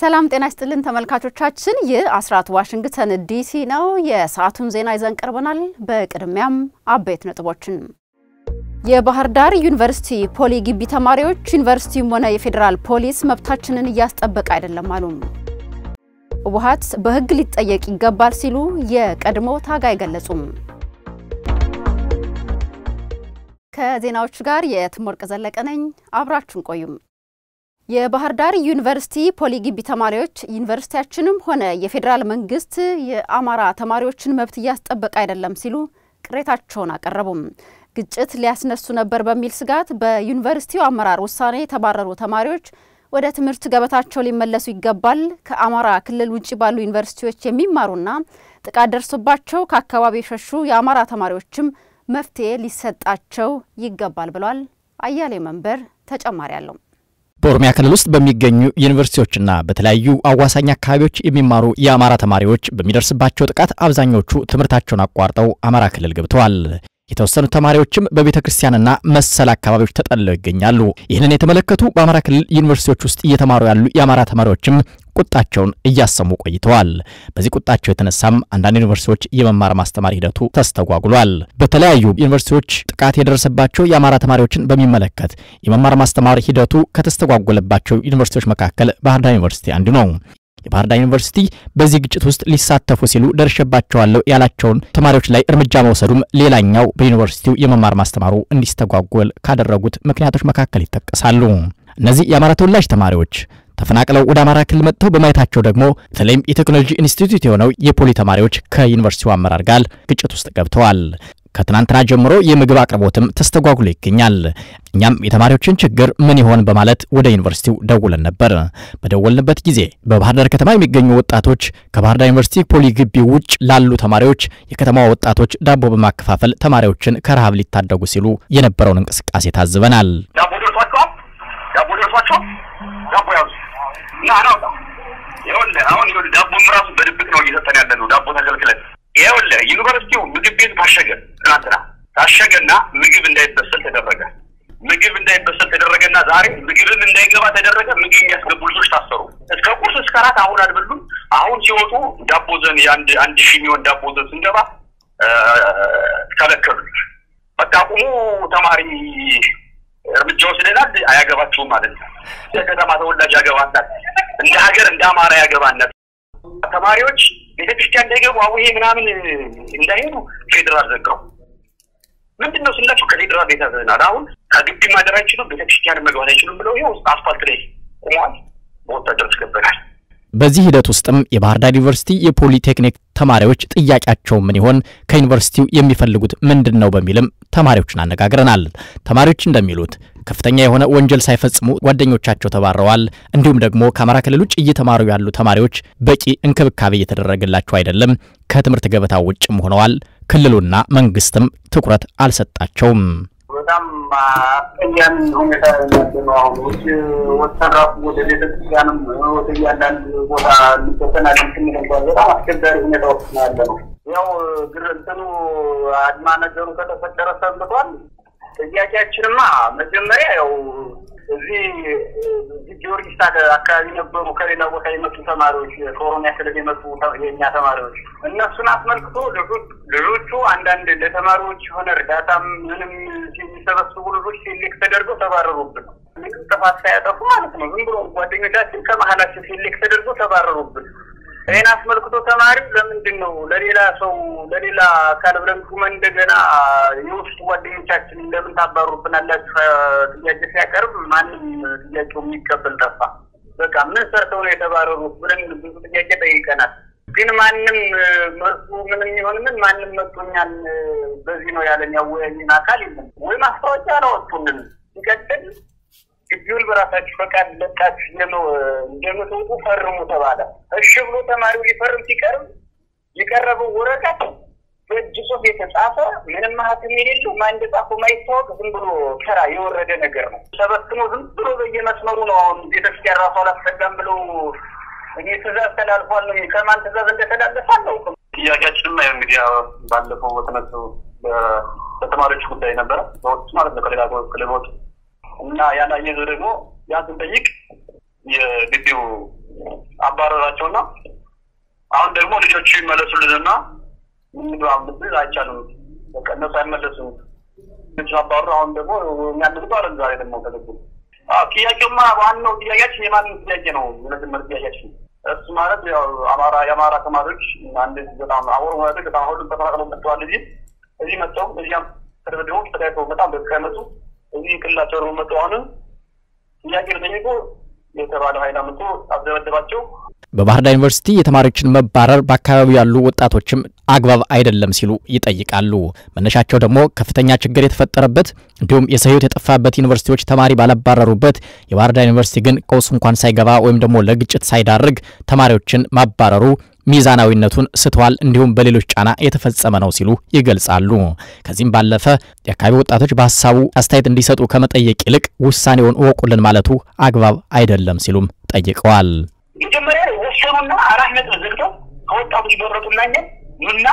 ሰላም ጤና ይስጥልን ተመልካቾቻችን፣ ይህ አስራት ዋሽንግተን ዲሲ ነው። የሰዓቱን ዜና ይዘን ቀርበናል። በቅድሚያም አበይት ነጥቦችን የባህር ዳር ዩኒቨርሲቲ ፖሊ ግቢ ተማሪዎች ዩኒቨርሲቲውም ሆነ የፌዴራል ፖሊስ መብታችንን እያስጠበቀ አይደለም አሉ። ህወሓት በህግ ሊጠየቅ ይገባል ሲሉ የቀድሞ ታጋይ ገለጹም። ከዜናዎቹ ጋር የትሞርቅ ዘለቀ ነኝ። አብራችሁን ቆዩም። የባህር ዳር ዩኒቨርሲቲ ፖሊ ግቢ ተማሪዎች ዩኒቨርሲቲያችንም ሆነ የፌዴራል መንግስት የአማራ ተማሪዎችን መብት እያስጠበቀ አይደለም ሲሉ ቅሬታቸውን አቀረቡም። ግጭት ሊያስነሱ ነበር በሚል ስጋት በዩኒቨርሲቲው አመራር ውሳኔ የተባረሩ ተማሪዎች ወደ ትምህርት ገበታቸው ሊመለሱ ይገባል፣ ከአማራ ክልል ውጭ ባሉ ዩኒቨርሲቲዎች የሚማሩና ጥቃት ደርሶባቸው ከአካባቢ የሸሹ የአማራ ተማሪዎችም መፍትሄ ሊሰጣቸው ይገባል ብሏል። አያሌ መንበር ተጨማሪ አለው። በኦሮሚያ ክልል ውስጥ በሚገኙ ዩኒቨርሲቲዎችና በተለያዩ አዋሳኝ አካባቢዎች የሚማሩ የአማራ ተማሪዎች በሚደርስባቸው ጥቃት አብዛኞቹ ትምህርታቸውን አቋርጠው አማራ ክልል ገብተዋል። የተወሰኑ ተማሪዎችም በቤተ ክርስቲያንና መሰል አካባቢዎች ተጠልለው ይገኛሉ። ይህንን የተመለከቱ በአማራ ክልል ዩኒቨርሲቲዎች ውስጥ እየተማሩ ያሉ የአማራ ተማሪዎችም ቁጣቸውን እያሰሙ ቆይተዋል። በዚህ ቁጣቸው የተነሳም አንዳንድ ዩኒቨርሲቲዎች የመማር ማስተማር ሂደቱ ተስተጓጉሏል። በተለያዩ ዩኒቨርሲቲዎች ጥቃት የደረሰባቸው የአማራ ተማሪዎችን በሚመለከት የመማር ማስተማር ሂደቱ ከተስተጓጎለባቸው ዩኒቨርሲቲዎች መካከል ባህር ዳር ዩኒቨርሲቲ አንዱ ነው። የባህር ዳር ዩኒቨርሲቲ በዚህ ግጭት ውስጥ ሊሳተፉ ሲሉ ደርሸባቸዋለሁ ያላቸውን ተማሪዎች ላይ እርምጃ መውሰዱም ሌላኛው በዩኒቨርሲቲው የመማር ማስተማሩ እንዲስተጓጎል ካደረጉት ምክንያቶች መካከል ይጠቀሳሉ። እነዚህ የአማራ ተወላጅ ተማሪዎች ተፈናቅለው ወደ አማራ ክልል መጥተው በማየታቸው ደግሞ በተለይም የቴክኖሎጂ ኢንስቲትዩት የሆነው የፖሊ ተማሪዎች ከዩኒቨርሲቲው አመራር ጋር ግጭት ውስጥ ገብተዋል። ከትናንትና ጀምሮ የምግብ አቅርቦትም ተስተጓጉሎ ይገኛል። እኛም የተማሪዎችን ችግር ምን ይሆን በማለት ወደ ዩኒቨርሲቲው ደውለን ነበር። በደወልንበት ጊዜ በባህር ዳር ከተማ የሚገኙ ወጣቶች ከባህር ዳር ዩኒቨርሲቲ ፖሊ ግቢ ውጭ ላሉ ተማሪዎች የከተማዋ ወጣቶች ዳቦ በማከፋፈል ተማሪዎችን ከረሃብ ሊታደጉ ሲሉ የነበረውን እንቅስቃሴ ታዝበናል። ዳቦ ደርሷቸዋል። ዳቦ ደርሷቸዋል። ዳቦ ያዙ እና አናውጣ ይኸውልህ፣ አሁን ይኸውልህ ዳቦም ራሱ በድብቅ ነው እየሰጠን ያለ ነው። ዳቦ ተከልክለን ይኸውልህ ዩኒቨርሲቲው ምግብ ቤት ታሸገ። ትናንትና ታሸገና ምግብ እንዳይበሰል ተደረገ። ምግብ እንዳይበሰል ተደረገና ዛሬ ምግብም እንዳይገባ ተደረገ። ምግብ የሚያስገቡ ልጆች ታሰሩ። እስከ ቁርስ እስከ እራት አሁን አልበሉም። አሁን ሲወጡ ዳቦ ዘን የአንድ አንድ ሺህ የሚሆን ዳቦ ዘን ስንገባ ከለከሉ። በቃ ቁሙ ተማሪ እርምጃ ወስደናል። አያገባችሁም ማለት ነው። የከተማ ተወላጅ ያገባናል። እንደ ሀገር እንደ አማራ ያገባናል። ተማሪዎች ቤተክርስቲያን እንዳይገቡ አውሄ ምናምን እንዳይሄዱ ፌዴራል ዘጋው። ምንድን ነው ስላችሁ ከፌዴራል ቤተናል አሁን ከግቢ ማደር አይችሉም፣ ቤተክርስቲያን መግባት አይችሉም ብለው ይኸው አስፋልት ላይ ቆመዋል። በወታደር አስገብናል። በዚህ ሂደት ውስጥም የባህር ዳር ዩኒቨርሲቲ የፖሊቴክኒክ ተማሪዎች ጥያቄያቸው ምን ይሆን፣ ከዩኒቨርሲቲው የሚፈልጉት ምንድን ነው በሚልም ተማሪዎችን አነጋግረናል። ተማሪዎች እንደሚሉት ከፍተኛ የሆነ ወንጀል ሳይፈጽሙ ጓደኞቻቸው ተባረዋል። እንዲሁም ደግሞ ከአማራ ክልል ውጭ እየተማሩ ያሉ ተማሪዎች በቂ እንክብካቤ እየተደረገላቸው አይደለም፣ ከትምህርት ገበታ ውጭም ሆነዋል። ክልሉና መንግስትም ትኩረት አልሰጣቸውም። በጣም አስቀያሚ ሁኔታ ያለ ነው። አሁን ውጭ ወተራፉ ወደ ቤተክርስቲያንም ወደ እያንዳንድ ቦታ ሊበተናል ስንል እንኳን በጣም አስቸጋሪ ሁኔታ ውስጥ ነው ያለ ነው። ያው ግር እንትኑ አድማ ነገሩ ከተፈጠረ ሰንብቷል። ጥያቄያችንማ መጀመሪያ ያው እዚህ እዚህ ጊዮርጊስ አካባቢ ነበሩ ከሌላ ቦታ የመጡ ተማሪዎች ከኦሮሚያ ክልል የመጡ የእኛ ተማሪዎች እነሱን አስመልክቶ ልጆቹ አንዳንድ ለተማሪዎች የሆነ እርዳታም ምንም የሚሰበስቡ ልጆች ሴሌክት ተደርገው ተባረሩብን። ጥፋት ሳያጠፉ ማለት ነው። ዝም ብሎ ጓደኞቻችን ከመሀላችን ሴሌክት ተደርገው ተባረሩብን። ይህን አስመልክቶ ተማሪው ለምንድን ነው ለሌላ ሰው ለሌላ አካል ብለን ሹመን እንደገና የውስጥ ጓደኞቻችን ለምን ታባሩብናላችሁ ጥያቄ ሲያቀርብ ማንም ጥያቄው የሚቀበል ጠፋ። በቃ ምን ሰርተው ነው የተባረሩት ብለን ብዙ ጥያቄ ጠይቀናል። ግን ማንም መልሱ ምንም ይሆን ምን ማንም መጡኛል በዚህ ነው ያለን ያወያየን አካል የለም ወይ ማስታወቂያ አላወጡልን። ሲቀጥል ግቢውን በራሳችሁ ፈቃድ ለቃችሁ እንደምትወጡ ፈርሙ ተባለ። እሺ ብሎ ተማሪው ሊፈርም ሲቀርብ የቀረበው ወረቀት በእጅ ጽሑፍ የተጻፈ ምንም ማህተም የሌለው ማን እንደጻፈው ማይታወቅ ዝም ብሎ ተራ የወረደ ነገር ነው። ተበትኖ ዝም ብሎ በየመስመሩ ነው። አሁን ቤተክርስቲያን ራሱ አላስጠጋም ብለው እኔ ትእዛዝ ተላልፏል ነው። ከማን ትእዛዝ እንደተላለፈ አላውቅም። ጥያቄያችንም ያው እንግዲህ ባለፈው በተነሱ በተማሪዎች ጉዳይ ነበረ በወቅቱ ማለት ነው ከሌላ ክልሎች እና ያን አየዘ ደግሞ ያን ስንጠይቅ የግቢው አባረራቸውና አሁን ደግሞ ልጆቹ ይመለሱልንና ምንድን አምብል አይቻልም። በቃ እነሱ አይመለሱም። ልጆቹ አባሩ አሁን ደግሞ እኛ ንግዱ አለ ዛሬ ደግሞ ተገቡ። ጥያቄውማ ዋናው ጥያቄያችን የማንም ጥያቄ ነው። የመጀመሪያ ጥያቄያችን እሱ ማለት ያው አማራ የአማራ ተማሪዎች አንድ በጣም አወር ማለት በጣም ሁሉም ተፈናቅለው መጥተዋል። እዚህ እዚህ መጥተው እዚያም ተደብድበው ተዳይተው በጣም በስካይመጡ እዚህ ክልላቸው ደግሞ መጡ። አሁንም ጥያቄ ጠይቆ የተባለ ኃይል አምጥቶ አስደበደባቸው። በባህር ዳር ዩኒቨርሲቲ የተማሪዎችን መባረር በአካባቢው ያሉ ወጣቶችም አግባብ አይደለም ሲሉ ይጠይቃሉ። መነሻቸው ደግሞ ከፍተኛ ችግር የተፈጠረበት እንዲሁም የሰው ሕይወት የጠፋበት ዩኒቨርሲቲዎች ተማሪ ባለባረሩበት የባህር ዳር ዩኒቨርሲቲ ግን ቀውስ እንኳን ሳይገባ ወይም ደግሞ ለግጭት ሳይዳርግ ተማሪዎችን ማባረሩ ሚዛናዊነቱን ስተዋል፣ እንዲሁም በሌሎች ጫና የተፈጸመ ነው ሲሉ ይገልጻሉ። ከዚህም ባለፈ የአካባቢ ወጣቶች በሀሳቡ አስተያየት እንዲሰጡ ከመጠየቅ ይልቅ ውሳኔውን እወቁልን ማለቱ አግባብ አይደለም ሲሉም ጠይቀዋል። መጀመሪያ ወሰኑና አራት ነጥብ ዘግተው ከወጣቶች በረቱና እኛን ኑና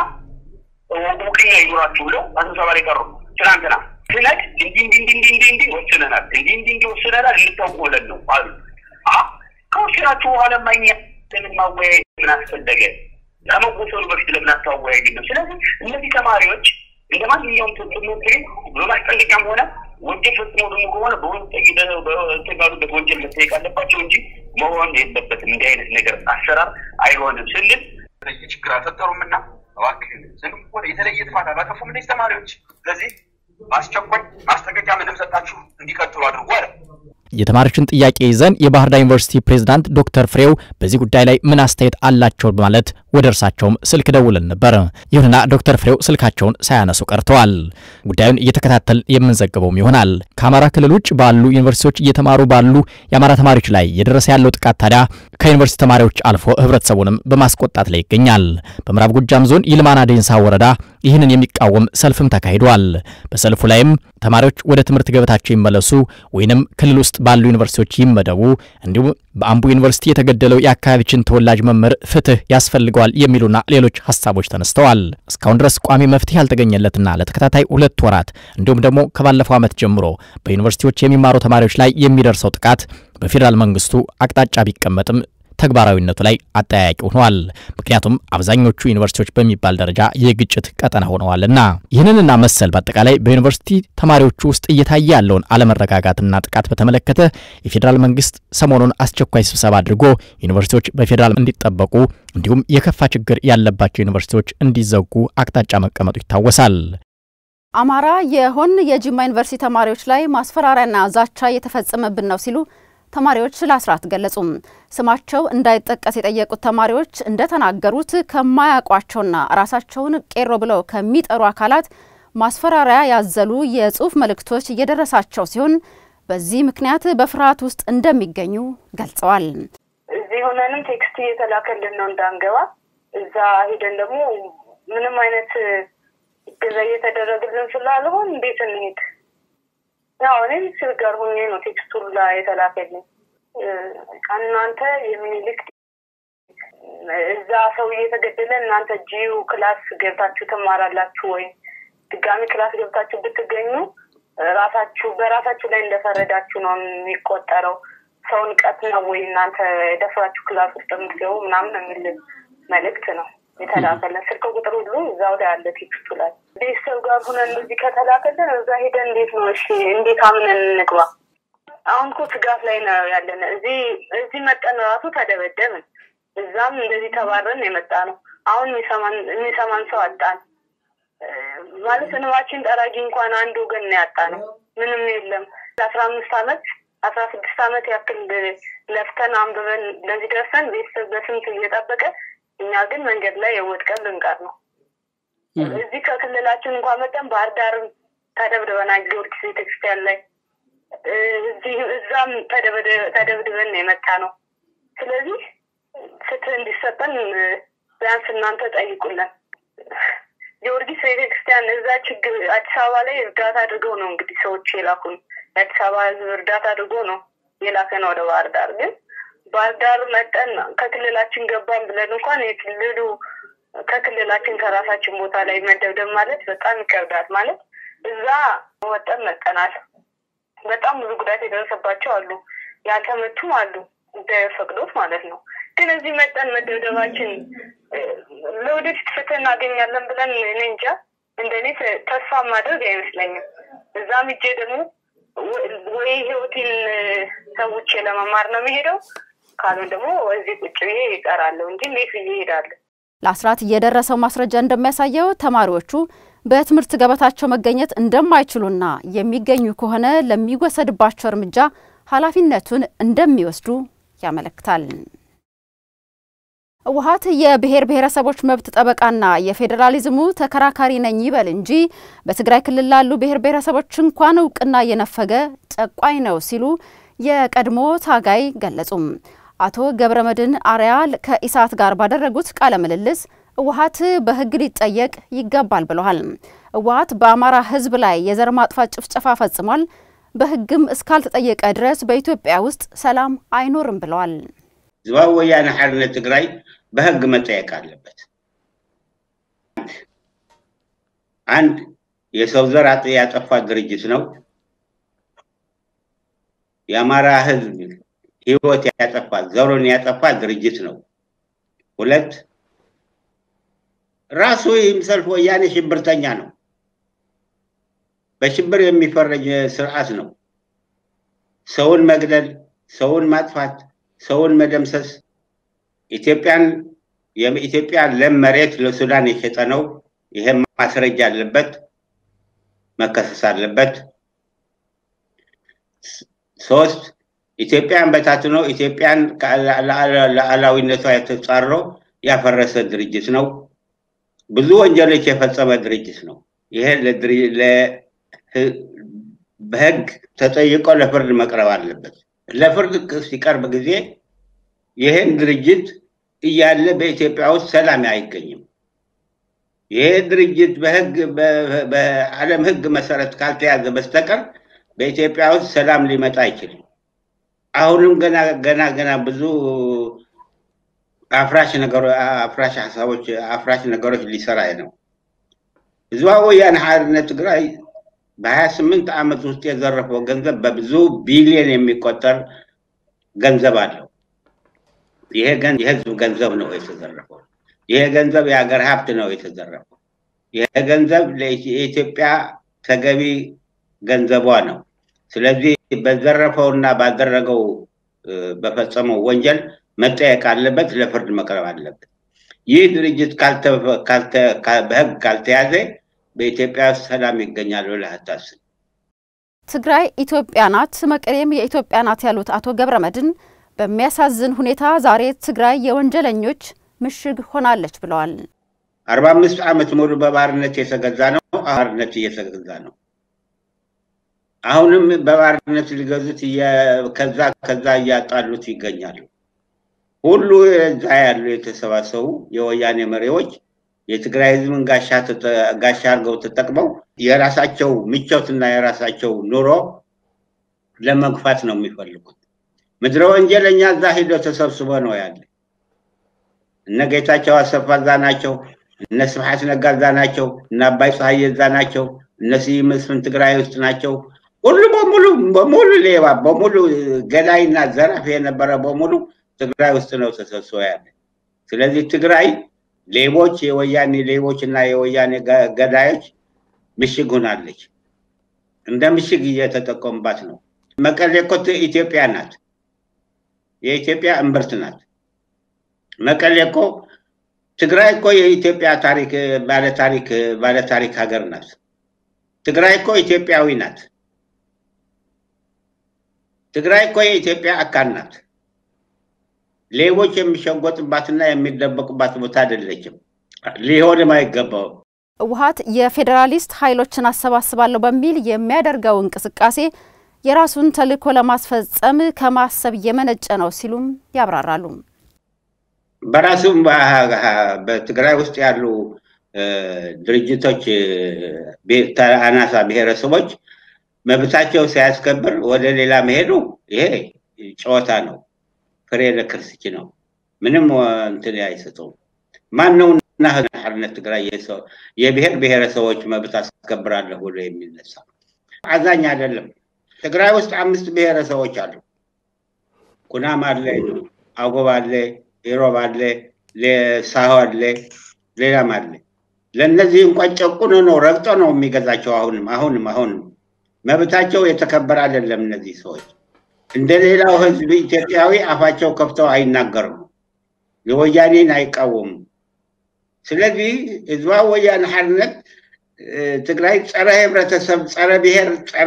ውቅኛ ይኖራችሁ ብለው ስብሰባ ላይ ቀሩ። ትናንትና ስነድ እንዲህ እንዲህ እንዲህ እንዲህ እንዲህ ወስነናል፣ እንዲህ እንዲህ እንዲህ ወስነናል እንድታውቁ ብለን ነው አሉ። ከወሰናችሁ በኋላ ማኛ ለምን ማወያየት ምን አስፈለገ? ከመወሰኑ በፊት ለምን አታወያዩ ነው? ስለዚህ እነዚህ ተማሪዎች እንደ ማንኛውም ትምህርት ቤት በማስጠንቀቂያም ሆነ ወንጀል ፈጽሞ ደግሞ ከሆነ በተጋሉበት ወንጀል መጠየቅ አለባቸው እንጂ መሆን የለበትም። እንዲህ አይነት ነገር አሰራር አይሆንም ስንል ችግር አልፈጠሩም እና እባክህ ዝም ሆነ የተለየ ጥፋት አላጠፉም እነዚህ ተማሪዎች። ስለዚህ በአስቸኳይ ማስጠንቀቂያ ምንም ሰጣችሁ እንዲቀጥሉ አድርጉ አለ። የተማሪዎችን ጥያቄ ይዘን የባህር ዳር ዩኒቨርሲቲ ፕሬዝዳንት ዶክተር ፍሬው በዚህ ጉዳይ ላይ ምን አስተያየት አላቸው በማለት ወደ እርሳቸውም ስልክ ደውለን ነበር። ይሁንና ዶክተር ፍሬው ስልካቸውን ሳያነሱ ቀርተዋል። ጉዳዩን እየተከታተል የምንዘግበውም ይሆናል። ከአማራ ክልል ውጭ ባሉ ዩኒቨርሲቲዎች እየተማሩ ባሉ የአማራ ተማሪዎች ላይ የደረሰ ያለው ጥቃት ታዲያ ከዩኒቨርሲቲ ተማሪዎች አልፎ ህብረተሰቡንም በማስቆጣት ላይ ይገኛል። በምዕራብ ጎጃም ዞን ይልማና ዴንሳ ወረዳ ይህንን የሚቃወም ሰልፍም ተካሂዷል። በሰልፉ ላይም ተማሪዎች ወደ ትምህርት ገበታቸው ይመለሱ ወይንም ክልል ውስጥ ባሉ ዩኒቨርሲቲዎች ይመደቡ፣ እንዲሁም በአምቦ ዩኒቨርሲቲ የተገደለው የአካባቢችን ተወላጅ መምህር ፍትህ ያስፈልገዋል የሚሉና ሌሎች ሀሳቦች ተነስተዋል። እስካሁን ድረስ ቋሚ መፍትሄ ያልተገኘለትና ለተከታታይ ሁለት ወራት እንዲሁም ደግሞ ከባለፈው ዓመት ጀምሮ በዩኒቨርሲቲዎች የሚማሩ ተማሪዎች ላይ የሚደርሰው ጥቃት በፌዴራል መንግስቱ አቅጣጫ ቢቀመጥም ተግባራዊነቱ ላይ አጠያያቂ ሆኗል። ምክንያቱም አብዛኞቹ ዩኒቨርሲቲዎች በሚባል ደረጃ የግጭት ቀጠና ሆነዋልና። ይህንንና መሰል በአጠቃላይ በዩኒቨርሲቲ ተማሪዎቹ ውስጥ እየታየ ያለውን አለመረጋጋትና ጥቃት በተመለከተ የፌዴራል መንግስት ሰሞኑን አስቸኳይ ስብሰባ አድርጎ ዩኒቨርሲቲዎች በፌዴራል እንዲጠበቁ እንዲሁም የከፋ ችግር ያለባቸው ዩኒቨርሲቲዎች እንዲዘጉ አቅጣጫ መቀመጡ ይታወሳል። አማራ የሆን የጅማ ዩኒቨርሲቲ ተማሪዎች ላይ ማስፈራሪያና ዛቻ እየተፈጸመብን ነው ሲሉ ተማሪዎች ለአስራት ገለጹም። ስማቸው እንዳይጠቀስ የጠየቁት ተማሪዎች እንደተናገሩት ከማያውቋቸውና ራሳቸውን ቄሮ ብለው ከሚጠሩ አካላት ማስፈራሪያ ያዘሉ የጽሁፍ መልእክቶች እየደረሳቸው ሲሆን በዚህ ምክንያት በፍርሃት ውስጥ እንደሚገኙ ገልጸዋል። እዚህ ሆነንም ቴክስት እየተላከልን ነው እንዳንገባ፣ እዛ ሄደን ደግሞ ምንም አይነት እገዛ እየተደረግልን ስላልሆን እንዴት እንሄድ ያው እኔም ስል ጋር ሆኜ ነው ቴክስቱ ላይ የተላከልኝ። እናንተ የሚኒልክ እዛ ሰው እየተገደለ እናንተ ጂዩ ክላስ ገብታችሁ ትማራላችሁ ወይ? ድጋሚ ክላስ ገብታችሁ ብትገኙ ራሳችሁ በራሳችሁ ላይ እንደፈረዳችሁ ነው የሚቆጠረው። ሰውን ቀት ነው ወይ እናንተ የደፍራችሁ ክላስ ውስጥ የምትገቡ ምናምን የሚል መልእክት ነው የተላከልን። ስልክ ቁጥር ሁሉ እዛው ላይ አለ ቴክስቱ ላይ። ቤተሰብ ጋር ሆነን እንደዚህ ከተላከልን እዛ ሄደን እንዴት ነው እሺ፣ እንዴት አምነን እንግባ? አሁን እኮ ስጋት ላይ ነው ያለን። እዚህ እዚህ መጠን ራሱ ተደበደብን፣ እዛም እንደዚህ ተባረን የመጣ ነው። አሁን የሚሰማን ሰው አጣን። ማለት እንባችን ጠራጊ እንኳን አንድ ወገን ነው ያጣ ነው። ምንም የለም። ለአስራ አምስት አመት አስራ ስድስት አመት ያክል ለፍተን አንብበን ለዚህ ደርሰን ቤተሰብ በስንት እየጠበቀ እኛ ግን መንገድ ላይ የወድቀን ልንቀር ነው። እዚህ ከክልላችን እንኳን መጠን ባህር ዳርም ተደብድበናል፣ ጊዮርጊስ ቤተክርስቲያን ላይ እዚህ እዛም ተደብድበን የመጣ ነው። ስለዚህ ፍትህ እንዲሰጠን ቢያንስ እናንተ ጠይቁልን። ጊዮርጊስ ቤተክርስቲያን እዛ ችግር አዲስ አበባ ላይ እርዳታ አድርገው ነው እንግዲህ ሰዎች የላኩን። የአዲስ አበባ ህዝብ እርዳታ አድርጎ ነው የላከን ወደ ባህር ዳር ግን ባህር ዳር መጠን ከክልላችን ገባን ብለን እንኳን የክልሉ ከክልላችን ከራሳችን ቦታ ላይ መደብደብ ማለት በጣም ይከብዳል። ማለት እዛ ወጠን መጠናል። በጣም ብዙ ጉዳት የደረሰባቸው አሉ፣ ያልተመቱም አሉ፣ ፈቅዶት ማለት ነው። ግን እዚህ መጠን መደብደባችን ለወደፊት ፍትህ እናገኛለን ብለን እኔ እንጃ እንደኔ ተስፋ ማድረግ አይመስለኝም። እዛም ሂጄ ደግሞ ወይ ህይወቴን ሰውቼ ለመማር ነው የሚሄደው፣ ካልሆን ደግሞ እዚህ ቁጭ ብዬ ይቀራለሁ እንጂ እንዴት ብዬ እሄዳለሁ? ለአስራት የደረሰው ማስረጃ እንደሚያሳየው ተማሪዎቹ በትምህርት ገበታቸው መገኘት እንደማይችሉና የሚገኙ ከሆነ ለሚወሰድባቸው እርምጃ ኃላፊነቱን እንደሚወስዱ ያመለክታል። ህወሓት የብሔር ብሔረሰቦች መብት ጠበቃና የፌዴራሊዝሙ ተከራካሪ ነኝ ይበል እንጂ በትግራይ ክልል ላሉ ብሔር ብሔረሰቦች እንኳን እውቅና የነፈገ ጨቋኝ ነው ሲሉ የቀድሞ ታጋይ ገለጹም። አቶ ገብረመድህን አርያ ከኢሳት ጋር ባደረጉት ቃለ ምልልስ ህወሓት በህግ ሊጠየቅ ይገባል ብለዋል። ህወሓት በአማራ ህዝብ ላይ የዘር ማጥፋት ጭፍጨፋ ፈጽሟል፣ በህግም እስካልተጠየቀ ድረስ በኢትዮጵያ ውስጥ ሰላም አይኖርም ብለዋል። ህዝባዊ ወያነ ሓርነት ትግራይ በህግ መጠየቅ አለበት። አንድ የሰው ዘር ያጠፋ ድርጅት ነው። የአማራ ህዝብ ህይወት ያጠፋ ዘሩን ያጠፋ ድርጅት ነው። ሁለት ራሱ ይምሰልፍ ወያኔ ሽብርተኛ ነው። በሽብር የሚፈረጅ ስርዓት ነው። ሰውን መግደል፣ ሰውን ማጥፋት፣ ሰውን መደምሰስ ኢትዮጵያን የኢትዮጵያ ለም መሬት ለሱዳን የሸጠ ነው። ይሄም ማስረጃ አለበት፣ መከሰስ አለበት። ሶስት ኢትዮጵያን በታትኖ ኢትዮጵያን ሉዓላዊነቷ የተጻሮ ያፈረሰ ድርጅት ነው። ብዙ ወንጀሎች የፈጸመ ድርጅት ነው። ይሄ በህግ ተጠይቆ ለፍርድ መቅረብ አለበት። ለፍርድ ሲቀርብ ጊዜ ይህን ድርጅት እያለ በኢትዮጵያ ውስጥ ሰላም አይገኝም። ይሄ ድርጅት በህግ በዓለም ህግ መሰረት ካልተያዘ በስተቀር በኢትዮጵያ ውስጥ ሰላም ሊመጣ አይችልም። አሁንም ገና ገና ገና ብዙ አፍራሽ ነገሮች አፍራሽ ሀሳቦች አፍራሽ ነገሮች ሊሰራ ነው። ህዝባዊ ወያነ ሓርነት ትግራይ በሀያ ስምንት ዓመት ውስጥ የዘረፈው ገንዘብ በብዙ ቢሊዮን የሚቆጠር ገንዘብ አለው። ይሄ የህዝብ ገንዘብ ነው የተዘረፈው። ይሄ ገንዘብ የሀገር ሀብት ነው የተዘረፈው። ይሄ ገንዘብ የኢትዮጵያ ተገቢ ገንዘቧ ነው። ስለዚህ በዘረፈውና ባደረገው በፈጸመው ወንጀል መጠየቅ አለበት፣ ለፍርድ መቅረብ አለበት። ይህ ድርጅት በህግ ካልተያዘ በኢትዮጵያ ውስጥ ሰላም ይገኛል ብለህ አታስብ። ትግራይ ኢትዮጵያ ናት፣ መቀሌም የኢትዮጵያ ናት ያሉት አቶ ገብረመድህን በሚያሳዝን ሁኔታ ዛሬ ትግራይ የወንጀለኞች ምሽግ ሆናለች ብለዋል። አርባ አምስት ዓመት ሙሉ በባርነት የተገዛ ነው። ባርነት እየተገዛ ነው። አሁንም በባርነት ሊገዙት ከዛ ከዛ እያጣሉት ይገኛሉ። ሁሉ እዛ ያሉ የተሰባሰቡ የወያኔ መሪዎች የትግራይ ህዝብን ጋሻ አድርገው ተጠቅመው የራሳቸው ምቾትና የራሳቸው ኑሮ ለመግፋት ነው የሚፈልጉት። ምድረ ወንጀለኛ እዛ ሂዶ ተሰብስቦ ነው ያለ። እነ ጌታቸው አሰፋ እዛ ናቸው። እነ ስብሐት ነጋ እዛ ናቸው። እነ አባይ ፀሐዬ እዛ ናቸው። እነ ስዩም መስፍን ትግራይ ውስጥ ናቸው። ሁሉ በሙሉ በሙሉ ሌባ በሙሉ ገዳይና ዘራፊ የነበረ በሙሉ ትግራይ ውስጥ ነው ተሰብስቦ ያለ። ስለዚህ ትግራይ ሌቦች የወያኔ ሌቦች እና የወያኔ ገዳዮች ምሽግ ሆናለች። እንደ ምሽግ እየተጠቀሙባት ነው። መቀሌ እኮ ኢትዮጵያ ናት። የኢትዮጵያ እምብርት ናት። መቀሌ እኮ ትግራይ እኮ የኢትዮጵያ ታሪክ ባለታሪክ ባለታሪክ ሀገር ናት። ትግራይ እኮ ኢትዮጵያዊ ናት። ትግራይ እኮ የኢትዮጵያ አካል ናት። ሌቦች የሚሸጎጥባትና የሚደበቁባት ቦታ አይደለችም። ሊሆንም አይገባውም። ህወሓት የፌዴራሊስት ኃይሎችን አሰባስባለሁ በሚል የሚያደርገው እንቅስቃሴ የራሱን ተልዕኮ ለማስፈጸም ከማሰብ የመነጨ ነው ሲሉም ያብራራሉ። በራሱም በትግራይ ውስጥ ያሉ ድርጅቶች አናሳ ብሔረሰቦች መብታቸው ሳያስከብር ወደ ሌላ መሄዱ ይሄ ጨዋታ ነው። ፍሬ ለክርስች ነው። ምንም እንትን አይሰጠውም። ማን ነው እና ሓርነት ትግራይ የብሔር ብሔረሰቦች መብት አስከብራለሁ ብሎ የሚነሳ አዛኝ አይደለም። ትግራይ ውስጥ አምስት ብሔረሰቦች አሉ። ኩናም አለ፣ አጎብ አለ፣ ኢሮብ አለ፣ ሳሆ አለ፣ ሌላም አለ። ለእነዚህ እንኳን ጨቁኖ ነው ረግጦ ነው የሚገዛቸው። አሁንም አሁንም አሁንም መብታቸው የተከበረ አይደለም። እነዚህ ሰዎች እንደ ሌላው ህዝብ ኢትዮጵያዊ አፋቸው ከፍተው አይናገሩም፣ የወያኔን አይቃወሙም። ስለዚህ ህዝባዊ ወያነ ሓርነት ትግራይ ጸረ ህብረተሰብ፣ ጸረ ብሔር፣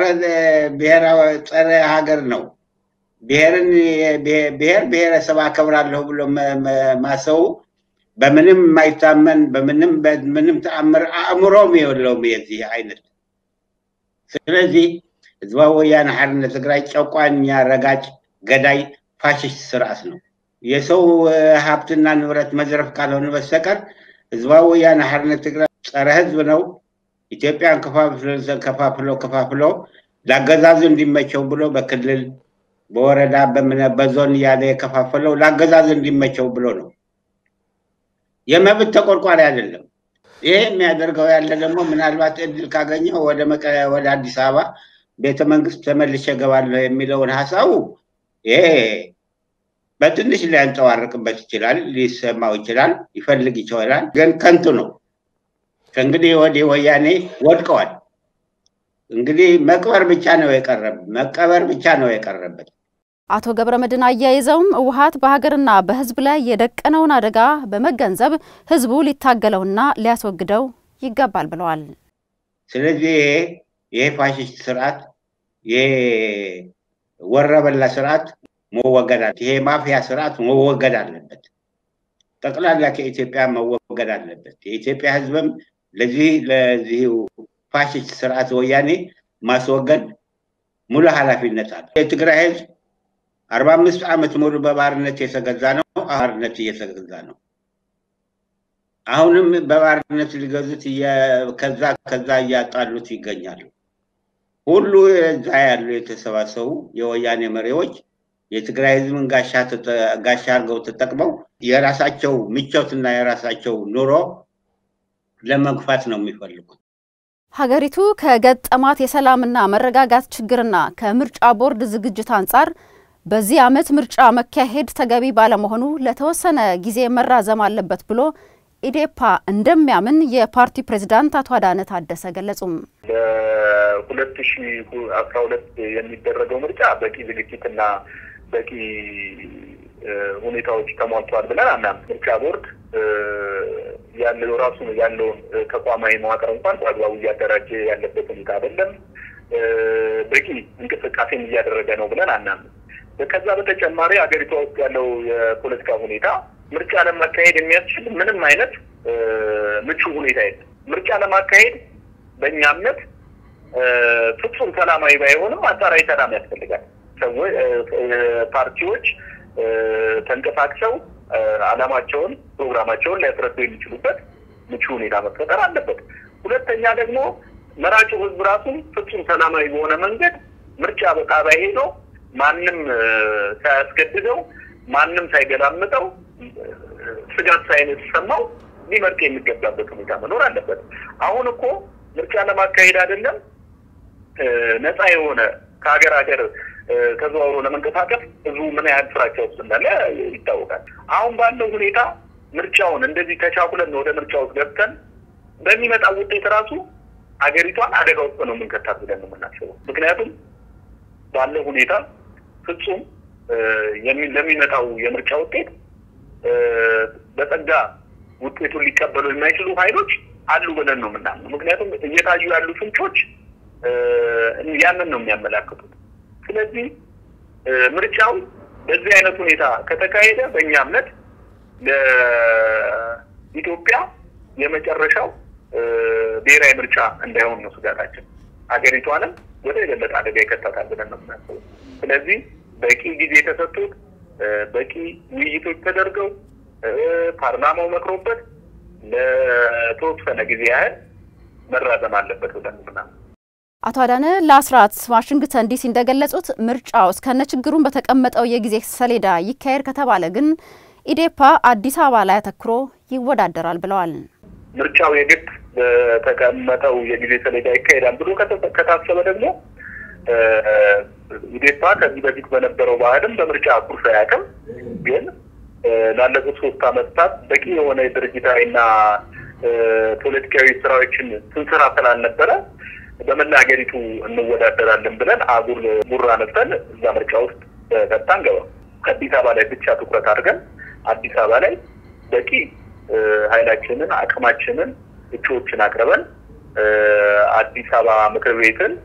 ጸረ ሀገር ነው። ብሔርን ብሔር ብሔረሰብ አከብራለሁ ብሎ ማሰቡ በምንም የማይታመን በምንም በምንም ተአምር አእምሮም የለውም የዚህ አይነት። ስለዚህ ህዝባዊ ወያነ ሓርነት ትግራይ ጨቋኛ፣ ረጋጭ፣ ገዳይ፣ ፋሽስት ስርዓት ነው። የሰው ሀብትና ንብረት መዝረፍ ካልሆነ በስተቀር ህዝባዊ ወያነ ሓርነት ትግራይ ጸረ ህዝብ ነው። ኢትዮጵያን ከፋፍሎ ከፋፍሎ ለአገዛዙ እንዲመቸው ብሎ በክልል በወረዳ በዞን እያለ የከፋፈለው ለአገዛዙ እንዲመቸው ብሎ ነው። የመብት ተቆርቋሪ አይደለም። ይሄ የሚያደርገው ያለ ደግሞ ምናልባት እድል ካገኘው ወደ ወደ አዲስ አበባ ቤተ መንግስት ተመልሼ እገባለሁ የሚለውን ሀሳቡ ይሄ በትንሽ ሊያንጸባርቅበት ይችላል፣ ሊሰማው ይችላል፣ ይፈልግ ይችላል። ግን ከንቱ ነው። ከእንግዲህ ወዲህ ወያኔ ወድቀዋል። እንግዲህ መቅበር ብቻ ነው የቀረብ መቀበር ብቻ ነው የቀረበት። አቶ ገብረ መድህን አያይዘውም ህወሓት በሀገርና በህዝብ ላይ የደቀነውን አደጋ በመገንዘብ ህዝቡ ሊታገለውና ሊያስወግደው ይገባል ብለዋል። ስለዚህ ይሄ ይሄ ፋሽስት ስርዓት ይሄ ወረበላ ስርዓት መወገድ አለ። ይሄ ማፊያ ስርዓት መወገድ አለበት። ጠቅላላ ከኢትዮጵያ መወገድ አለበት። የኢትዮጵያ ህዝብም ለዚህ ለዚህ ፋሽስት ስርዓት ወያኔ ማስወገድ ሙሉ ኃላፊነት አለ። የትግራይ ህዝብ አርባ አምስት ዓመት ሙሉ በባርነት የተገዛ ነው። ባርነት እየተገዛ ነው። አሁንም በባርነት ሊገዙት ከዛ ከዛ እያጣሉት ይገኛሉ። ሁሉ እዛ ያሉ የተሰባሰቡ የወያኔ መሪዎች የትግራይ ህዝብን ጋሻ አድርገው ተጠቅመው የራሳቸው ምቾትና የራሳቸው ኑሮ ለመግፋት ነው የሚፈልጉት። ሀገሪቱ ከገጠማት የሰላምና መረጋጋት ችግርና ከምርጫ ቦርድ ዝግጅት አንጻር በዚህ ዓመት ምርጫ መካሄድ ተገቢ ባለመሆኑ ለተወሰነ ጊዜ መራዘም አለበት ብሎ ኢዴፓ እንደሚያምን የፓርቲ ፕሬዝዳንት አቶ አዳነ ታደሰ ገለጹም። በሁለት ሺ አስራ ሁለት የሚደረገው ምርጫ በቂ ዝግጅትና በቂ ሁኔታዎች ተሟልተዋል ብለን አናምን። ምርጫ ቦርድ ያለው ራሱ ያለውን ተቋማዊ መዋቅር እንኳን በአግባቡ እያደራጀ ያለበት ሁኔታ አይደለም። በቂ እንቅስቃሴም እያደረገ ነው ብለን አናምን። ከዛ በተጨማሪ ሀገሪቷ ውስጥ ያለው የፖለቲካ ሁኔታ ምርጫ ለማካሄድ የሚያስችል ምንም አይነት ምቹ ሁኔታ የለም። ምርጫ ለማካሄድ በእኛ እምነት ፍጹም ሰላማዊ ባይሆንም አንጻራዊ ሰላም ያስፈልጋል። ሰዎች ፓርቲዎች ተንቀሳቅሰው ዓላማቸውን፣ ፕሮግራማቸውን ሊያስረዱ የሚችሉበት ምቹ ሁኔታ መፈጠር አለበት። ሁለተኛ ደግሞ መራጩ ህዝብ ራሱ ፍጹም ሰላማዊ በሆነ መንገድ ምርጫ በጣቢያ ሄዶ ማንም ሳያስገድደው ማንም ሳይገላምጠው ስጋት ሳይሰማው ሊመርጥ የሚገባበት ሁኔታ መኖር አለበት። አሁን እኮ ምርጫ ለማካሄድ አይደለም ነፃ የሆነ ከሀገር ሀገር ተዘዋውሮ ለመንቀሳቀስ ህዝቡ ምን ያህል ፍራቻ ውስጥ እንዳለ ይታወቃል። አሁን ባለው ሁኔታ ምርጫውን እንደዚህ ተቻኩለን ወደ ምርጫ ውስጥ ገብተን በሚመጣው ውጤት ራሱ ሀገሪቷን አደጋ ውስጥ ነው የምንከታት ብለን ነው የምናስበው። ምክንያቱም ባለው ሁኔታ ፍጹም ለሚመጣው የምርጫ ውጤት በጸጋ ውጤቱን ሊቀበሉ የማይችሉ ኃይሎች አሉ ብለን ነው የምናምነው። ምክንያቱም እየታዩ ያሉ ፍንጮች ያንን ነው የሚያመላክቱት። ስለዚህ ምርጫው በዚህ አይነት ሁኔታ ከተካሄደ በእኛ እምነት ለኢትዮጵያ የመጨረሻው ብሔራዊ ምርጫ እንዳይሆን ነው ስጋታችን። ሀገሪቷንም ወደ የበለጠ አደጋ ይከታታል ብለን ነው የምናስበው። ስለዚህ በቂ ጊዜ ተሰጥቶት በቂ ውይይቶች ተደርገው ፓርላማው መክሮበት ለተወሰነ ጊዜ ያህል መራዘም አለበት ብለን ምናምን አቶ አዳነ ለአስራት ዋሽንግተን ዲሲ እንደገለጹት ምርጫው እስከነ ችግሩን በተቀመጠው የጊዜ ሰሌዳ ይካሄድ ከተባለ ግን ኢዴፓ አዲስ አበባ ላይ አተኩሮ ይወዳደራል ብለዋል። ምርጫው የግድ በተቀመጠው የጊዜ ሰሌዳ ይካሄዳል ብሎ ከታሰበ ደግሞ ኢዴፓ ከዚህ በፊት በነበረው ባህልም በምርጫ ኩርፍ አያውቅም። ግን ላለፉት ሶስት ዓመታት በቂ የሆነ ድርጅታዊና ፖለቲካዊ ስራዎችን ስንሰራ ስላልነበረ በመላ ሀገሪቱ እንወዳደራለን ብለን አጉል ጉራ ነፍተን እዛ ምርጫ ውስጥ በቀጥታ አንገባም። አዲስ አበባ ላይ ብቻ ትኩረት አድርገን አዲስ አበባ ላይ በቂ ኃይላችንን አቅማችንን እጩዎችን አቅርበን አዲስ አበባ ምክር ቤትን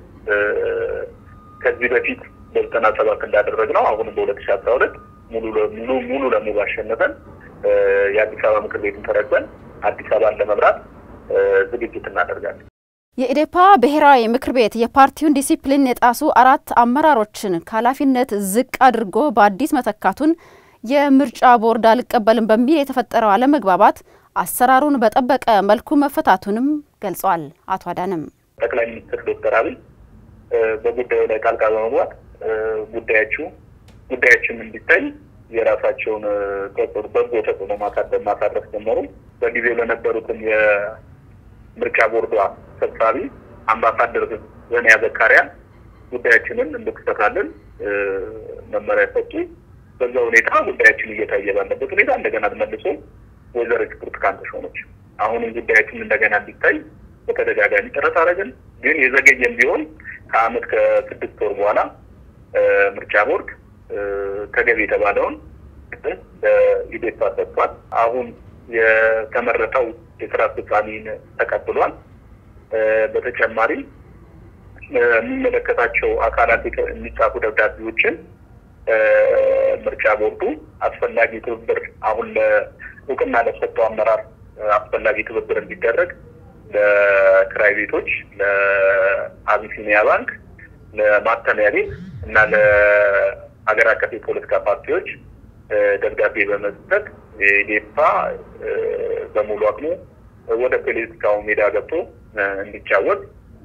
ከዚህ በፊት በዘጠና ሰባት እንዳደረግነው አሁንም በሁለት ሺ አስራ ሁለት ሙሉ ለሙሉ ሙሉ ለሙሉ አሸንፈን የአዲስ አበባ ምክር ቤትን ተረክበን አዲስ አበባን ለመምራት ዝግጅት እናደርጋለን። የኢዴፓ ብሔራዊ ምክር ቤት የፓርቲውን ዲሲፕሊን የጣሱ አራት አመራሮችን ከኃላፊነት ዝቅ አድርጎ በአዲስ መተካቱን የምርጫ ቦርድ አልቀበልም በሚል የተፈጠረው አለመግባባት አሰራሩን በጠበቀ መልኩ መፈታቱንም ገልጸዋል። አቶ አዳንም ጠቅላይ ሚኒስትር ዶክተር አብይ በጉዳዩ ላይ ጣልቃ በመግባት ጉዳያችሁ ጉዳያችን እንዲታይ የራሳቸውን ተጽዕኖ በጎ ተጽዕኖ ማሳረፍ ጀመሩ። በጊዜው ለነበሩትን የምርጫ ቦርዷ ሰብሳቢ አምባሳደር ዘንያ ዘካሪያ ጉዳያችንን እንድትፈታልን መመሪያ ሰጡ። በዛ ሁኔታ ጉዳያችን እየታየ ባለበት ሁኔታ እንደገና መልሶ ወይዘሮ ብርቱካን ተሾመች። አሁንም ጉዳያችን እንደገና እንዲታይ በተደጋጋሚ ጥረት አደረግን። ግን የዘገየም ቢሆን ከአመት ከስድስት ወር በኋላ ምርጫ ቦርድ ተገቢ የተባለውን ለኢዴፓ ሰጥቷል። አሁን የተመረጠው የስራ አስፈጻሚን ተቀብሏል። በተጨማሪም የሚመለከታቸው አካላት የሚጻፉ ደብዳቤዎችን ምርጫ ቦርዱ አስፈላጊ ትብብር አሁን ለእውቅና ለሰጠው አመራር አስፈላጊ ትብብር እንዲደረግ ለክራይ ቤቶች፣ ለአቢሲኒያ ባንክ፣ ለማተሚያ ቤት እና ለሀገር አቀፍ የፖለቲካ ፓርቲዎች ደብዳቤ በመስጠት ኢዴፓ በሙሉ አቅሙ ወደ ፖለቲካው ሜዳ ገብቶ እንዲጫወት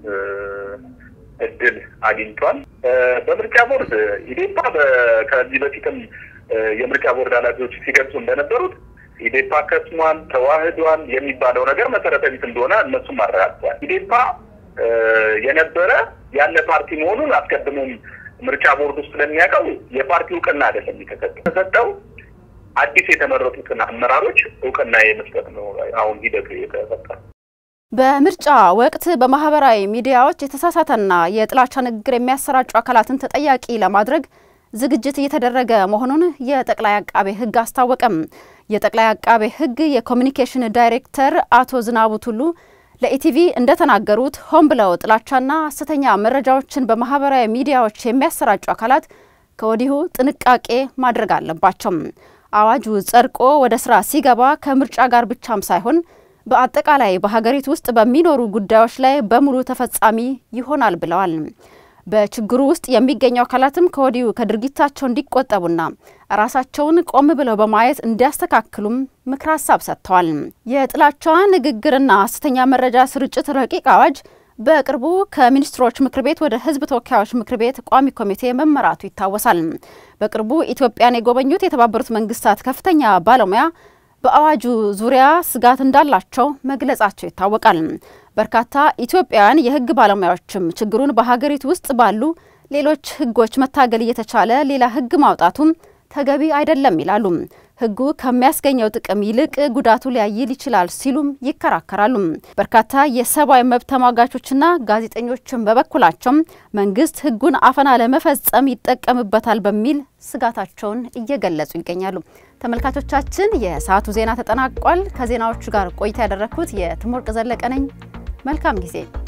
እድል አግኝቷል። በምርጫ ቦርድ ኢዴፓ ከዚህ በፊትም የምርጫ ቦርድ ኃላፊዎች ሲገልጹ እንደነበሩት ኢዴፓ ከስሟል፣ ተዋህዷል የሚባለው ነገር መሰረተ ቢስ እንደሆነ እነሱም አረጋግጠዋል። ኢዴፓ የነበረ ያለ ፓርቲ መሆኑን አስቀድሞም ምርጫ ቦርድ ውስጥ ስለሚያውቀው የፓርቲ እውቅና አይደለም የተሰጠው የተሰጠው አዲስ የተመረጡትን አመራሮች እውቅና የመስጠት ነው። አሁን ሂደቱ የተፈጠረ በምርጫ ወቅት በማህበራዊ ሚዲያዎች የተሳሳተና የጥላቻ ንግግር የሚያሰራጩ አካላትን ተጠያቂ ለማድረግ ዝግጅት እየተደረገ መሆኑን የጠቅላይ አቃቤ ሕግ አስታወቀም። የጠቅላይ አቃቤ ሕግ የኮሚኒኬሽን ዳይሬክተር አቶ ዝናቡ ቱሉ ለኢቲቪ እንደተናገሩት ሆን ብለው ጥላቻና ሐሰተኛ መረጃዎችን በማህበራዊ ሚዲያዎች የሚያሰራጩ አካላት ከወዲሁ ጥንቃቄ ማድረግ አለባቸው። አዋጁ ጸድቆ ወደ ስራ ሲገባ ከምርጫ ጋር ብቻም ሳይሆን በአጠቃላይ በሀገሪቱ ውስጥ በሚኖሩ ጉዳዮች ላይ በሙሉ ተፈጻሚ ይሆናል ብለዋል። በችግሩ ውስጥ የሚገኙ አካላትም ከወዲሁ ከድርጊታቸው እንዲቆጠቡና ራሳቸውን ቆም ብለው በማየት እንዲያስተካክሉም ምክር ሀሳብ ሰጥተዋል። የጥላቻ ንግግርና ሐሰተኛ መረጃ ስርጭት ረቂቅ አዋጅ በቅርቡ ከሚኒስትሮች ምክር ቤት ወደ ሕዝብ ተወካዮች ምክር ቤት ቋሚ ኮሚቴ መመራቱ ይታወሳል። በቅርቡ ኢትዮጵያን የጎበኙት የተባበሩት መንግስታት ከፍተኛ ባለሙያ በአዋጁ ዙሪያ ስጋት እንዳላቸው መግለጻቸው ይታወቃል። በርካታ ኢትዮጵያውያን የህግ ባለሙያዎችም ችግሩን በሀገሪቱ ውስጥ ባሉ ሌሎች ህጎች መታገል እየተቻለ ሌላ ህግ ማውጣቱም ተገቢ አይደለም ይላሉ። ህጉ ከሚያስገኘው ጥቅም ይልቅ ጉዳቱ ሊያይል ይችላል ሲሉም ይከራከራሉ። በርካታ የሰብአዊ መብት ተሟጋቾችና ጋዜጠኞችም በበኩላቸው መንግስት ህጉን አፈና ለመፈጸም ይጠቀምበታል በሚል ስጋታቸውን እየገለጹ ይገኛሉ። ተመልካቾቻችን የሰዓቱ ዜና ተጠናቋል። ከዜናዎቹ ጋር ቆይታ ያደረግኩት የትምወርቅ ዘለቀ ነኝ። መልካም ጊዜ